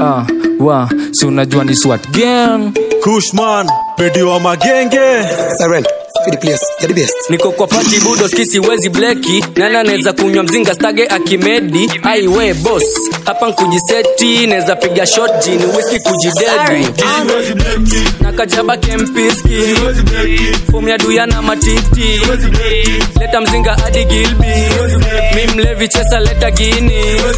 ah, wa si unajua ni swat gang kushman pedi wa magenge Siren, speed the place. You're the best. niko kwa pati budo skisi wezi bleki nana neza kunywa mzinga stage akimedi aiwe bos hapa nkujiseti neza piga shot jini whisky kujidedi na kajaba kempiski fomu ya duya na matiti leta mzinga hadi gilbi mi mlevi chesa leta gini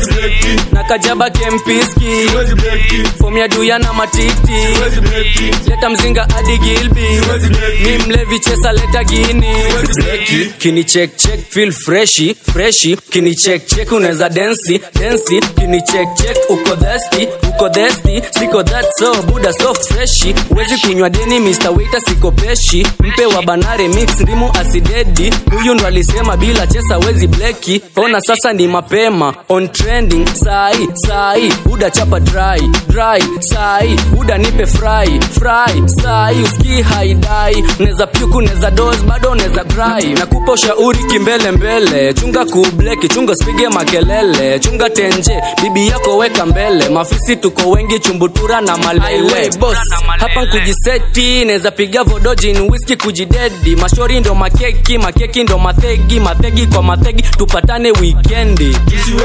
na kajaba kempiski fomu ya duya na matiti leta mzinga hadi gilbi mi mlevi chesa leta gini Bleki, kini check check feel freshi freshi kini check check unaweza densi densi kini check check uko thirsty uko thirsty siko that so buda so freshi uwezi kunywa deni Mr. Waiter siko peshi mpe wa banare mix ndimu asidedi huyu ndo alisema bila chesa wezi bleki ona sasa ni mapema on trending sai sai buda chapa dry dry sai buda nipe fry fry sai uski haidai neza pyuku neza dos bado neza dry nakupa ushauri kimbele mbele chunga kubleki chunga spige makelele chunga tenje bibi yako weka mbele mafisi tuko wengi chumbutura na malele boss hapa nkujiseti neza piga vodojin whisky kujidedi mashori ndo makeki makeki ndo mathegi mathegi kwa mathegi tupatane wikendi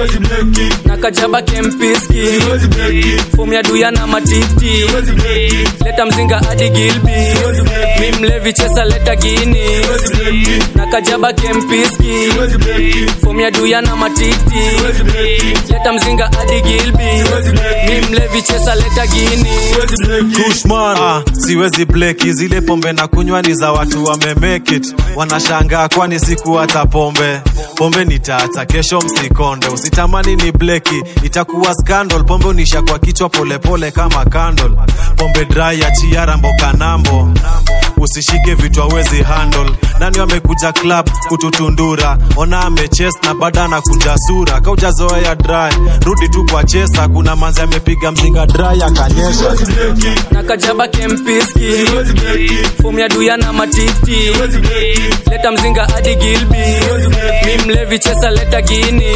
na kajaba kempiski fomu ya duya na matiti leta mzinga hadi gilbi mi mlevi chesa leta gini na kajaba kempiski fomu ya duya na matiti leta mzinga hadi gilbi mi mlevi chesa leta gini kushman ah, siwezi bleki zile pombe na kunywa ni za watu wamemake it wanashangaa kwani siku hata pombe pombe nitaacha kesho msikonde usitamani ni bleki itakuwa scandal pombe unisha kwa kichwa polepole kama candle pombe dry ya chiara mboka nambo usishike vitu awezi handle nani wamekuja club kututundura ona ameches na bada anakunja sura kaujazoea dry rudi tu kwa chesa kuna manzi amepiga mzinga dry akanyesha na kajaba kempiski fomu ya duya na matiti leta mzinga hadi gilbi mi mlevi chesa leta gini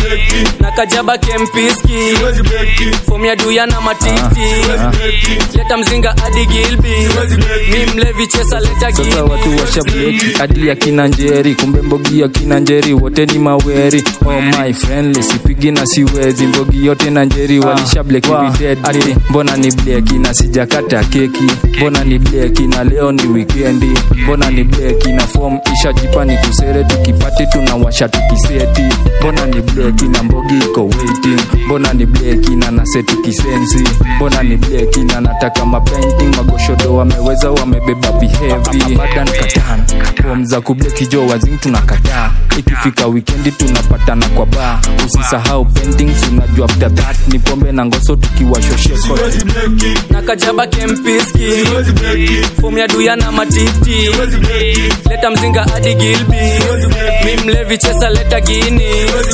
na kajaba kempiski fomu ya duya na matiti leta mzinga hadi gilbi mi mlevi chesa leta sasa gini watu washableki hadi ya kina njeri kumbe mbogi ya kina njeri wote ni maweri oh my friendly sipigi na siwezi mbogi yote na njeri walishableki wow. we dead ati mbona ni bleki na sijakata keki mbona ni bleki na leo ni wikendi mbona ni bleki na form ishajipa ni kusere tukipati tunawasha tukiseti mbona ni bleki na mbogi iko waiting mbona ni bleki na naseti kisensi mbona ni bleki na nataka mapainting magoshodo wameweza wamebeba bihevi abadan katan fom za kubleki jo wazing tunakataa ikifika wikendi tunapatana kwa baa usisahau paintings unajua after that ni pombe na ngoso tukiwashosheko na kajaba kempiski fomu ya duya na matiti leta mzinga hadi gilbi mi mlevi chesa leta gini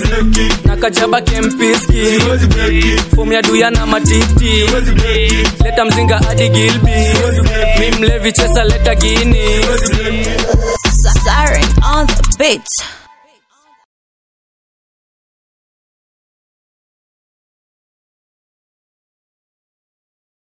na kajaba kempiski fomu ya duya na matiti leta mzinga hadi gilbi mi mlevi chesa leta gini Siren on the beat.